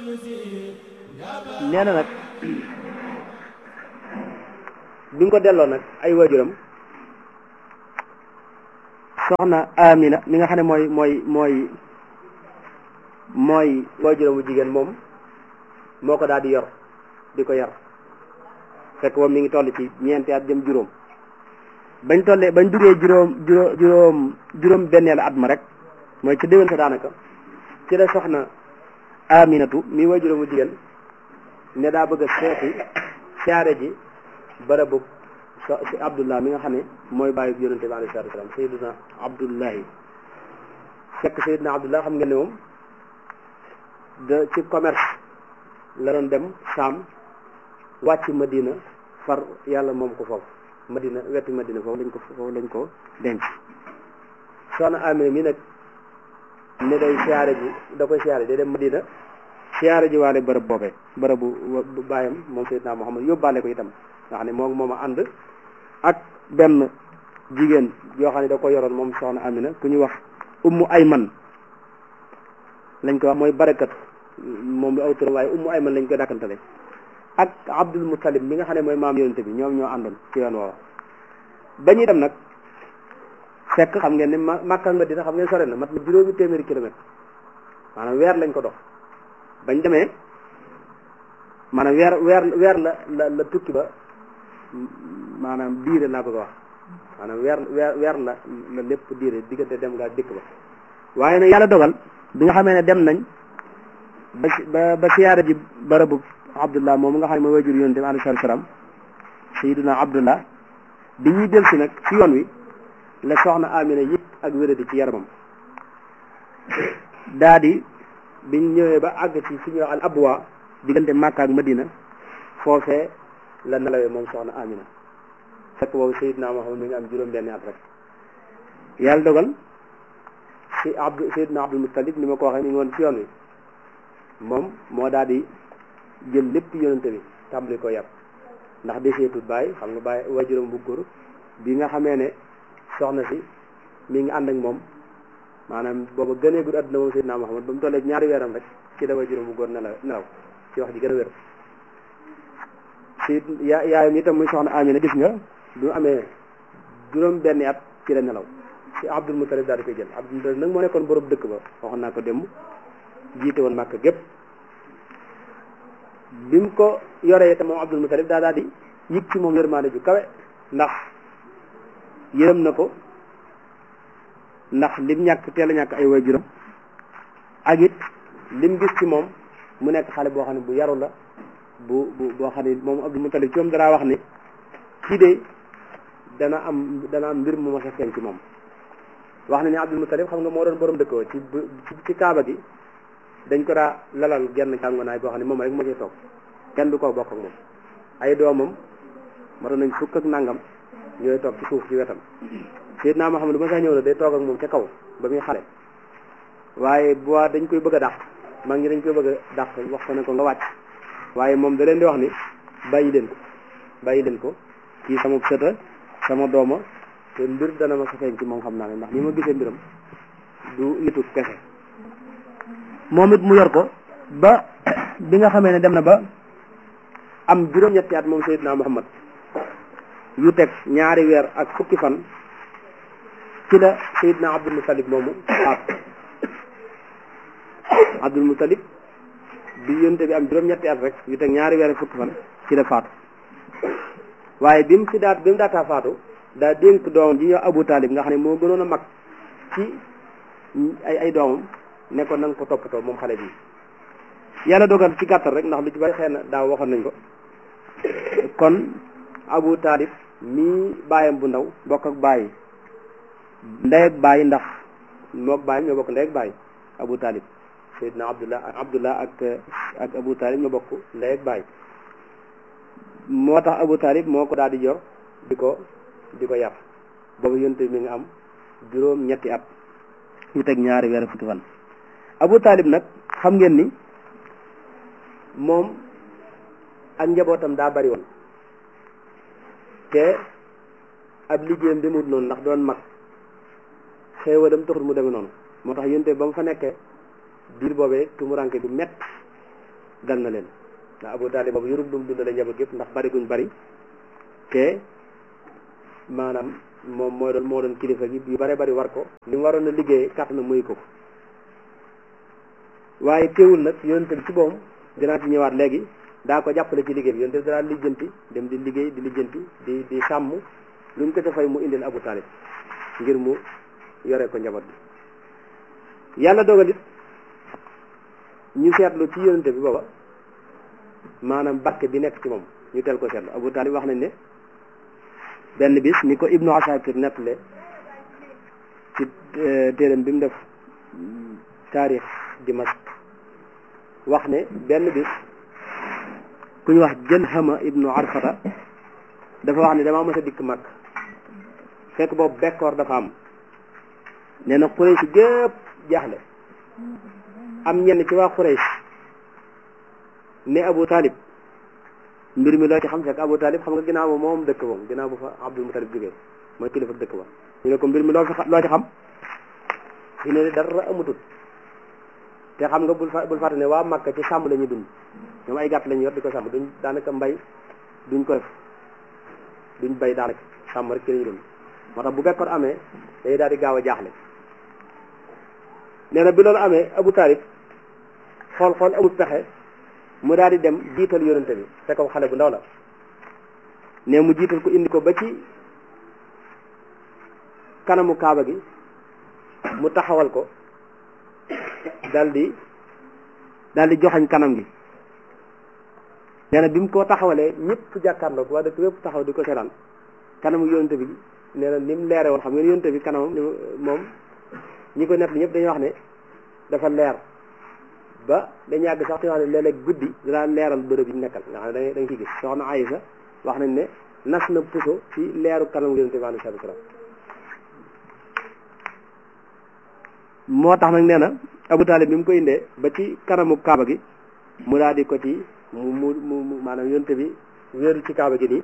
nee na nag bi nga ko delloo nag ay waajuram soxna Amina mi nga xam ne mooy mooy mooy mooy waajuram bu jigéen moom moo ko daal di yor di ko yar fekk moom mi ngi toll ci ñeenti at jëm juróom bañ tollee bañ duggee juróom juróom juróom juróom benneelu at ma rek mooy ci déwén sa daanaka ci la soxna Aminatu mi waajuram bu jigéen ne daa bëgg a seeti siyaare ji barabu si Abdullah mi nga xam ne mooy bàyyi yonente bi alayhi salaatu wasalaam Sayyiduna Abdullahi fekk Sayyiduna Abdullah xam ngeen ne moom de ci commerce la doon dem Saam wàcc Madina far yàlla moom ko foofu Madina wetu Madina foofu lañ ko foofu lañ ko denc soxna Amina mi nag ne day siyaare ji da koy siyaare day dem Madina siyaare ji waale bërëb boobee bërëbu bàyyam moom Seydina Muhammad yóbbaale ko itam nga xam ne moom moom a ànd ak benn jigéen yoo xam ne da ko yoroon moom soxna Amina ku ñu wax ummu ayman lañ ko wax mooy barakat moom lu aw turam waaye ummu ayman lañ koy dàkkantale ak Abdul Muttalib mi nga xam ne mooy maam yonente bi ñoom ñoo àndoon ci yoon woowa ba ñuy dem nag fekk xam ngeen ne ma Makka nga dina xam ngeen sore na mat na juróomi téeméeri kilomètre maanaam weer lañ ko dox bañ demee maanaam weer weer weer la la la tukki ba maanaam diire laa bëgg a wax maanaam weer weer weer la la lépp diire diggante dem nga dikk ba waaye nag yàlla dogal bi nga xamee ne dem nañ ba ba ba siyaare ji barabu Abdullah moom nga xam ne mooy wajur yonente bi alayhi salaatu salaam Sayyiduna Abdullah bi ñuy del si nag ci yoon wi la soxna Amina yëg ak wéradi ci yaramam daa di biñ ñëwee ba àgg ci fi ñuy wax al abwa diggante Makka ak Madina foofee la nelawee moom soxna Amina fekk boobu Seydina Muhammad mi ngi am juróom benni at rek yàlla dogal si Abdu Seydina Abdul Muttalib ni ma ko waxee mi ngi woon ci yoon wi moom moo daal di jël lépp yonente bi tàmbali ko yar ndax deseetut bàyyi xam nga bàyyi waajuram bu góor bi nga xamee ne soxna si mi ngi ànd ak moom maanaam booba gënee gudd àdduna moom Seydina Muhammad ba mu tollee ñaari weeram rek ci la waajuram bu góor nelaw nelaw ci wax ji gën a wér si yaa yaayam itam muy soxna Amina gis nga bi mu amee juróom benni at ci la nelaw si Abdul Muttalib daal di koy jël Abdul Muttalib nag moo nekkoon borom dëkk ba waxoon naa ko démb jiite woon Màkka gépp bi mu ko yoree itam moom Abdul Muttalib daa daal di yëg ci moom yërmaande ju kawe ndax yërëm na ko ndax lim ñàkk teel a ñàkk ay waajuram ak it lim gis ci moom mu nekk xale boo xam ne bu yaru la bu bu boo xam ne moom Abdul Muttalib ci moom danaa wax ni kii de dana am dana am mbir mu ma feeñ ci moom wax na ni Abdul Muttalib xam nga moo doon borom dëkkoo ci ci kaaba gi dañ ko daa lalal genn càngonaay boo xam ne moom rek moo cay toog kenn du ko bokk ak moom ay doomam matoon nañ fukk ak nangam ñooy toog ci suuf ci wetam Seydina Muhammad bu ma saa ñëw na day toog ak moom ca kaw ba muy xale waaye bu waa dañ koy bëgg a dàq mag ñi dañ koy bëgg a dàq wax ko ne ko nga wàcc waaye moom da leen di wax ni bàyyi leen ko bàyyi leen ko kii sama sëta sama dooma te mbir dana ma sa feeñ ci moom xam naa ne ndax ni ma gisee mbiram du nitu kese moom it mu yor ko ba bi nga xamee ne dem na ba am juróom-ñetti at moom Seydina Muhammad yu teg ñaari weer ak fukki fan ci la Seydina Abdul Muttalib moomu faatu Abdul Muttalib bi yonte bi am juróom-ñetti at rek yu teg ñaari weer ak fukki fan ci la faatu waaye bi mu si daat bi mu daataa faatu daa dénk doomam ji ñoo Abu Talib nga xam ne moo gënoon a mag ci ay ay doomam ne ko na nga ko toppatoo moom xale bi yàlla dogal ci gàttal rek ndax lu ci bari xëy na daaw waxoon nañ ko kon Abu Talib mii baayam bu ndaw bokk ak bàyyi ndey ak bàyyi ndax mook bàyyam ñoo bokk ndey ak bàyyi Abu Talib Seydina Abdullah ak Abdullah ak ak Abu Talib ñoo bokk ndey ak bàyyi moo tax Abu Talib moo ko daal di yor di ko di ko yar boobu yonte mi nga am juróom ñetti at yu teg ñaari weer fukki fan Abu Talib nag xam ngeen ni moom ak njabootam daa bari woon te ab liggéeyam demut noonu ndax doon mag xéewalam taxul mu demee noonu moo tax yonte ba mu fa nekkee diir boobee tumuranke bu mett dal na leen ndax Abu Talib boobu yorub dum dundale njaboot gépp ndax bari guñ bari te maanaam moom moo doon moo doon kilifa gi yu bare bari war ko li mu waroon a liggéey kàtt na muy ko waaye teewul nag yonente bi ci boom dinaa ci ñëwaat léegi daa ko jàppale ci liggéey bi yonente bi daa lijjanti dem di liggéey di lijjanti di di sàmm lu ñu ko ca fay mu indil Abu Talib ngir mu yore ko njaboot bi yàlla dogal it ñu seetlu ci yonente bi booba maanaam barke bi nekk ci moom ñu teel ko seetlu Abu Talib wax nañ ne benn bis ni ko Ibnu Asakir nettale ci téeram bi mu def taarix Dimask wax ne benn bis ku ñu wax jën xama Ibnu Arfata dafa wax ne damaa mës a dikk mag fekk boobu bekkoor dafa am nee na Quraysh gépp jaaxle am ñenn ci waa Quraysh ne Abu Talib mbir mi loo ci xam fekk Abu Talib xam nga ginnaaw ba moom dëkk moom ginnaaw ba fa Abdul Mutalib jógee mooy kilifa dëkk ba ñu ne ko mbir mi loo fi loo ci xam ñu ne dara amutul te xam nga bul fa bul fàtte ne waa Makka ci sàmm la ñuy dund ñoom ay gàtt la ñuy yor di ko sàmm duñ daanaka mbay duñ ko def duñ bay daanaka sàmm rek ci la ñuy dund moo tax bu bekkoor amee day daal di gaaw a jaaxle nee na bi loolu amee Abu Talib xool xool amul pexe mu daal di dem jiital yonente bi te ko xale bu ndaw la ne mu jiital ko indi ko ba ci kanamu kaaba gi mu taxawal ko dal di dal di joxañ kanam gi nee na bi mu ko taxawalee ñëpp jàkkaarloo ko waa dëkk yëpp taxaw di ko seetaan kanamu yonente bi nee na ni mu leere woon xam ngeen yonente bi kanamam moom ñi ko nett li ñëpp dañuy wax ne dafa leer ba dañu yàgg sax te wax ne léeg-léeg guddi dinaa leeral bërëb yi ñu nekkal nga xam ne da nga ciy gis soxna Aysa wax nañ ne nas na puso ci leeru kanamu yonente bi alayhi salaatu salaam moo tax nag nee na Abu Talib bi mu ko indee ba ci kanamu kaaba gi mu daal di ko ci mu mu mu maanaam yonente bi wéeru ci kaaba gi nii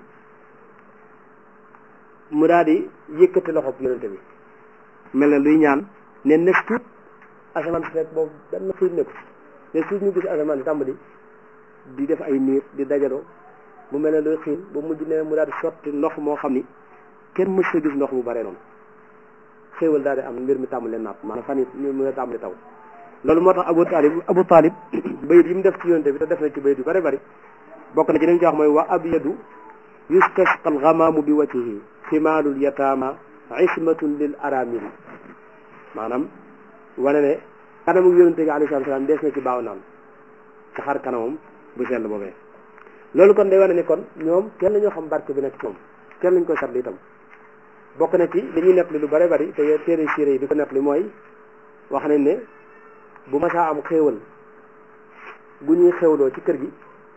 mu daal di yëkkati loxob yonente bi mel na luy ñaan ne nekk tuut asamaan si rek boobu benn xiir nekku ne suuf ñu gis asamaan si tàmbali di def ay niir di dajaloo mu mel ne luy xiin ba mujj ne mu daal di sotti ndox moo xam ni kenn mës sa gis ndox mu bare noonu xéewal daal di am mbir mi tàmbali naat maanaam fan yi mu ngi tàmbali taw loolu moo tax Abu Talib Abu Talib bayit yi mu def ci yonte bi te def na ci bayit yu bare bari bokk na ci li mu ci wax mooy wa abyadu yustasqa alxamaamu bi wajhihi ximaalul yataama ismatun lil aramili maanaam wane ne kanamu yonente bi alayhi salaatu salaam dees na ci baaw naan ci xar kanamam bu sell boobee loolu kon day wane ni kon ñoom kenn la ñoo xam barke bi nekk ci moom kenn lañ koy seetlu itam bokk na ci li ñuy nettali lu bare bari te téere siire yi di ko nettali mooy wax nañ ne bu masaa am xéewal bu ñuy xéewloo ci kër gi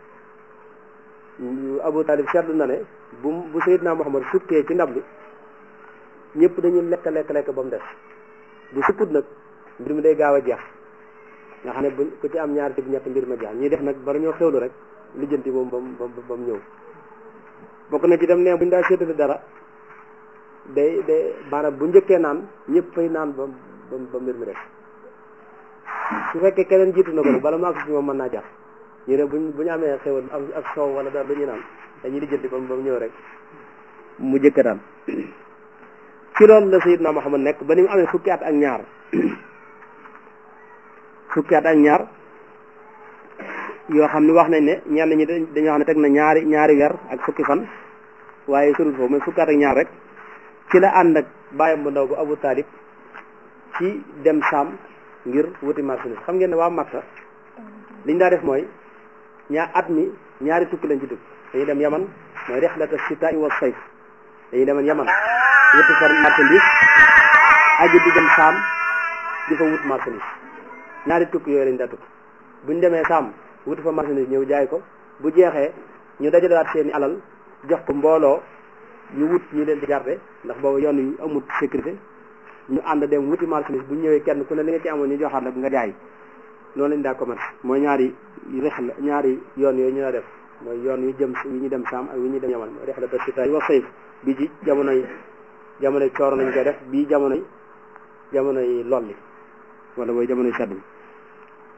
Abu Talib seetlu na ne bu bu Seydina Muhammad sukkee ci ndab li ñëpp dañuy lekk lekk lekk ba mu des bu supput nag mbir mi day gaaw a jeex nga xam ne bu ku ci am ñaari tib ñett mbir ma jeex ñuy def nag bala ñoo xewlu rek lijjanti moom ba mu ba mu ñëw bokk na ci dem ne buñ daa seetali dara day day maanaam bu njëkkee naan ñëpp fay naan ba ba mbir mi def su fekkee keneen jiitu na ko nag bala mu àgg si moom mën naa jeex ñu ne buñ bu ñu amee xewal am ak soow wala dara lu ñuy naan dañuy lijjanti ba mu ñëw rek mu jëkk daan ci loolu la Sayyidna Muhammad nekk ba ni mu amee fukki at ak ñaar fukki at ak ñaar yoo xam ni wax nañ ne ñenn ñi dañoo xam ne teg na ñaari ñaari weer ak fukki fan waaye surut foofu mais fukki at ak ñaar rek ci la ànd ak bàyyam bu ndaw bu Abu Talib ci dem Saam ngir wuti marchandise xam ngeen ne waa Makka liñ daa def mooy ñaar at mi ñaari tukki lañ ci dugg dañuy dem Yaman mooy rixlata sitaa'i wa sayf dañuy demoon Yaman wuti fa marchandise aji di dem Saam di fa wut marchandise ñaari tukki yooyu lañ daa tukki buñ demee Saam wuti fa marchandise ñëw jaay ko bu jeexee ñu dajalewaat seeni alal jox ko mbooloo ñu wut ñi leen di garde ndax boobu yoon yu amut sécurité ñu ànd dem wuti marchandise bu ñëwee kenn ku ne li nga ci amoon ñu joxaat la nga jaay noonu lañ daa commerce mooy ñaari rexla ñaari yoon yooyu ñu la def mooy yoon yu jëm yu ñu dem Saam ak yu ñu dem Yaman mooy rexla ta sita wa sayf bi ci jamonoy jamonoy cooro lañ koy def bii jamonoy jamonoy lolli wala mooy jamonoy sedd bi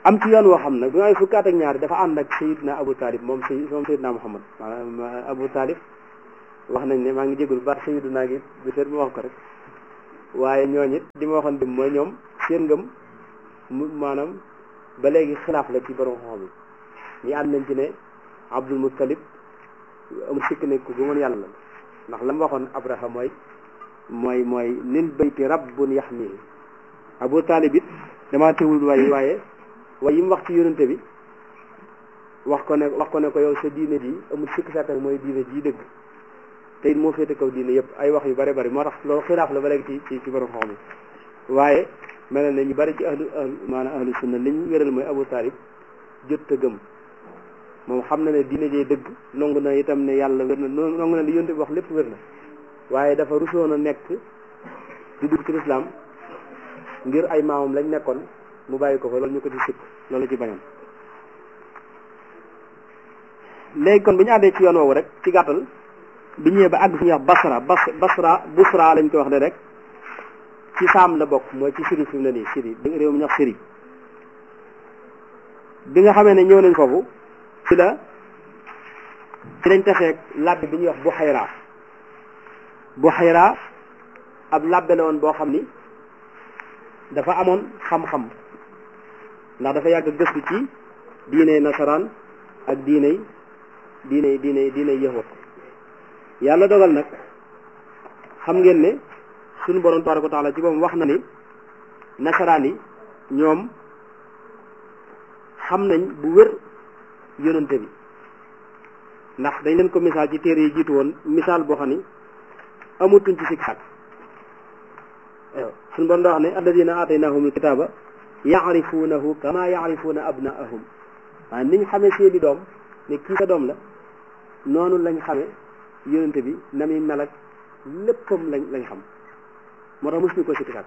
am ci yoon woo xam nag bi may fukki at ak ñaari dafa ànd ak sayidna Abu Talib moom say moom sayidna Muhammad maanaam Abu Talib wax nañ ne maa ngi jégul baat sayiduna gi bi seet mu wax ko rek waaye ñooñu it li ma waxoon dim mooy ñoom seen ngëm mu maanaam ba léegi xilaaf la ci borom xam yi ñi ànd nañ ci ne Abdul Muttalib amul sikk ne ku gëmoon yàlla la ndax la mu waxoon Abraha mooy mooy mooy lil bayti rabbun yaxmihi Abu Talib it damaa teewul way waaye waaye yi mu wax ci yonente bi wax ko ne wax ko ne ko yow sa diine ji amul sikk sàkk mooy diine ji dëgg te it moo féete kaw diine yëpp ay wax yu bari bari moo tax loolu xilaaf la ba léegi ci ci ci borom xam yi waaye mel na ñu bari ci ahlu ahlu maanaam ahlu sunna li ñu wéral mooy Abu Talib jot a gëm moom xam na ne diine jee dëgg nangu na itam ne yàlla wér na nangu na li yonte bi wax lépp wér na waaye dafa rusoon a nekk di dugg ci lislaam ngir ay maamam lañ nekkoon mu bàyyi ko fa loolu ñu ko ci sikk loolu ci bañoon léegi kon bi ñu àndee ci yoon woowu rek ci gàttal bi ñëwee ba àgg fi ñuy wax basra bas basra busra lañ ko wax de rek ci saam la bokk mooy ci siri fi mu ne nii siri réew mi ñu wax siri bi nga xamee ne ñëw nañ foofu ci la ci lañ taseeg labbe bi ñuy wax Buxayra Buxayra ab labbe la woon boo xam ni dafa amoon xam-xam ndax dafa yàgg gëstu ci diiney nasaraan ak diiney diiney diiney diiney yahud yàlla dogal nag xam ngeen ne suñu borom tabaraka wa taala ci boppam wax na ni nasaraan yi ñoom xam nañ bu wér yonante bi ndax dañ leen ko misaal ci téere yi jiitu woon misaal boo xam ni amatuñ ci sikk sàkk suñu borom daa wax ne alladina aataynahum alkitaba yaarifuunahu kama yaarifuuna abnaahum waaye niñ xamee seeni doom ne kii sa doom la noonu lañ xamee yonente bi na muy mel ak léppam lañ lañ xam moo tax mosuñu ko sikki sàkk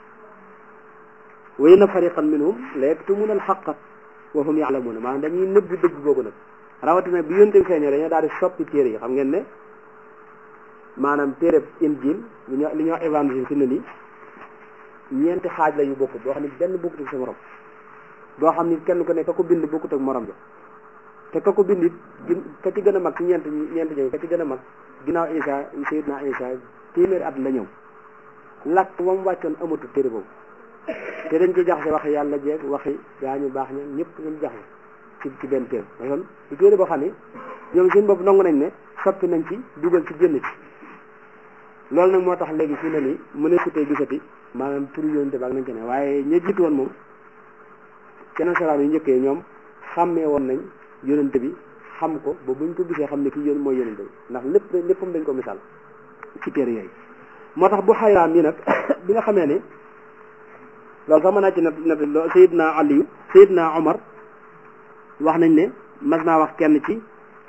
wa inna fariqan minhum la yaktumuna alxaqa wa hum yaalamuuna maanaam dañuy nëbbu dëgg googu nag rawatina bi yonente bi feeñee dañoo daal di soppi téere yi xam ngeen ne maanaam téere injil li ñu li ñuy wax évangile fi ne nii ñeenti xaaj la yu bokkut boo xam ne benn bokkut ak sa morom boo xam ni kenn ku ne ka ko bind bokkut ak morom ja te ka ko bind it ka ci gën a mag ci ñeent ñeent ñëw ka ci gën a mag ginnaaw Isa Seydina Isa téeméeri at la ñëw lakk wam wàccoon amatul téere boobu te dañ ci jaxase waxi yàlla jeeg waxi gaa ñu baax ña ñëpp ñu jaxase ci ci benn téere ba yoon du téere boo xam ne ñoom seen bopp nangu nañ ne soppi nañ ci dugal ci génn ci loolu nag moo tax léegi fii ne nii mu ne sutee gisati maanaam turu yonente baag nañ ko ne waaye ña jiitu woon moom ci nasaraan yu njëkkee ñoom xàmmee woon nañ yonente bi xam ko ba buñ ko gisee xam ne kii yón mooy yonente bi ndax lépp léppam dañ ko misaal ci téere yooyu moo tax bu xayraam yi nag bi nga xamee ne loolu sax mën naa ci nat nat lo Seydina Aliyu Seydina Omar wax nañ ne mas naa wax kenn ci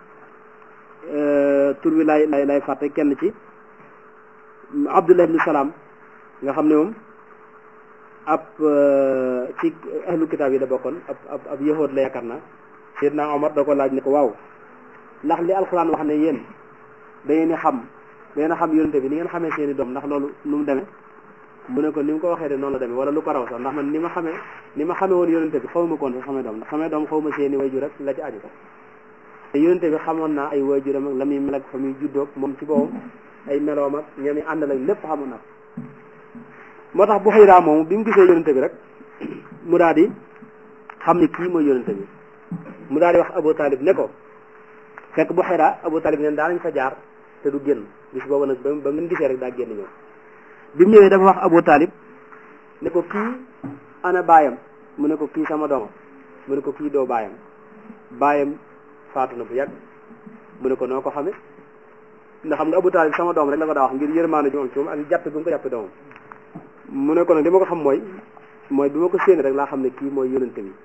tur wi lay lay lay fàtte kenn ci Abdullah ibn Salaam nga xam ne moom ab ci ahlu kitaab yi la bokkoon ab ab ab yahood la yaakaar naa Seydina Omar da ko laaj ne ko waaw ndax li alxuraan wax ne yéen da ngeen di xam da ngeen a xam yonente bi ni ngeen xamee seeni doom ndax loolu nu mu demee mu ne ko ni mu ko waxee de noonu la demee wala lu ko raw sax ndax man ni ma xamee ni ma xamee woon yonente bi xaw ma koon sax xamee doom ndax xamee doom xaw ma seeni wayjur rek la ci aju te yonente bi xamoon naa ay wayjuram ak la muy mel ak fa muy juddoog moom ci boppam ay meloom ak ñami àndal ak lépp xamoon naa moo tax bu xëyraa moomu bi mu gisee yonente bi rek mu daal di xam ne kii mooy yonente bi mu daal di wax Abu Talib ne ko fekk bu xëyraa Abu Talib neen daa nañ fa jaar te du génn bis boobu nag ba ba ngeen gisee rek daa génn ñëw bi mu ñëwee dafa wax Abu Talib ne ko kii ana baayam mu ne ko kii sama doomam mu ne ko kii doo baayam baayam faatu na bu yàgg mu ne ko noo ko xame ndax xam nga Abu Talib sama doom rek la ko daa wax ngir yërmaande ji moom ci moom ak jàppe bi mu ko jàppe doomam mu ne ko nag li ma ko xam mooy mooy bi ma ko séenee rek laa xam ne kii mooy yonente bi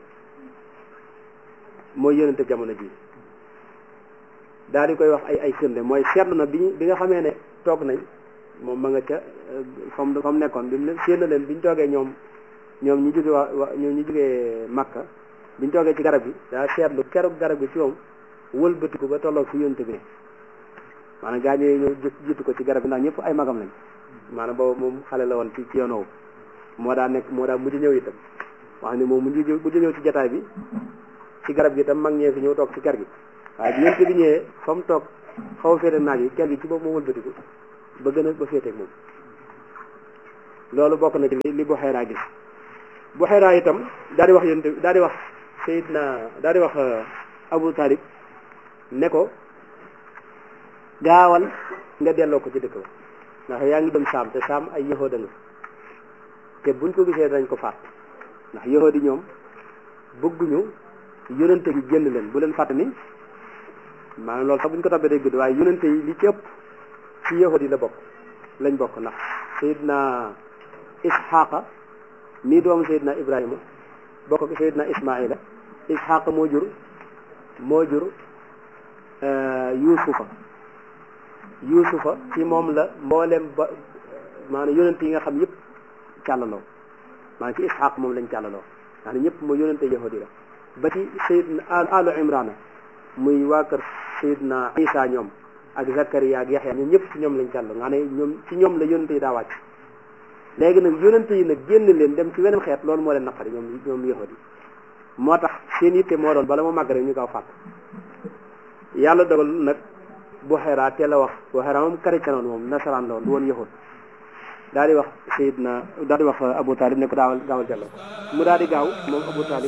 mooy yonente jamono ji daal di koy wax ay ay firnde mooy seetlu na bi bi nga xamee ne toog nañ moom ma nga ca fam fam nekkoon bi mu ne séen na leen bi ñu toogee ñoom ñoom ñu jóge waa wa ñoom ñu jógee Makka bi ñu toogee ci garab gi daa seetlu keroog garab gi ci moom wëlbatiku ba tolloog fi yonente bi ne maanaam gaa ñi ñëw jiitu ko ci garab gi ndax ñëpp ay magam lañ maanaam boobu moom xale la woon ci ci yoon woowu moo daa nekk moo daa mujj ñëw itam wax ni moom mu ngi bu ñëw ci jataay bi ci garab gi tam mag ñee fi ñëw toog ci kër gi waaye bi yonent bi ñëwee fa mu toog xaw a féete naaj yi kër gi ci boobu moo wëlbatiku ba gën a ba féeteeg moom loolu bokk na ci li li Buxayra gis Buxayra itam daal di wax yonent daal di wax Seydina daal di wax Abu Talib ne ko gaawal nga delloo ko ci dëkk ba ndax yaa ngi dem saam te saam ay yahuda nga te buñ ko gisee dañ ko faat ndax yahudi ñoom bëgguñu yonente gi génn leen bu leen fàtte ni maanaam loolu sax buñ ko tabbee day gudd waaye yonente yi li ci ëpp ci yahudi la bokk lañ bokk ndax sayidna isxaqa mii doomu sayidna ibrahima bokk ak sayidna ismaila isxaqa moo jur moo jur yuusufa yuusufa ci moom la mboolem ba maanaam yonente yi nga xam yëpp càllaloo maanaam ci isxaq moom lañ càllaloo ndax ñëpp mooy yonente yahudi la ba ci sayidna alu imrana muy waa kër sayidna isa ñoom ak zakariya ak yaxya ñoom ñëpp ci ñoom lañ càll nga ne ñoom ci ñoom la yonente yi daa wàcc léegi nag yonente yi nag génn leen dem ci weneen xeet loolu moo leen naqari ñoom ñoom yahudi moo tax seen yitte moo doon bala ma màgg rek ñu gaaw fàtt yàlla dogal nag Buxayra teel a wax Buxayra moom chrétien woon moom nasaraan la woon du woon yahud daal di wax sayidna daal di wax Abu Talib ne ko daawal gaawal jàll mu daal di gaaw moom Abu Talib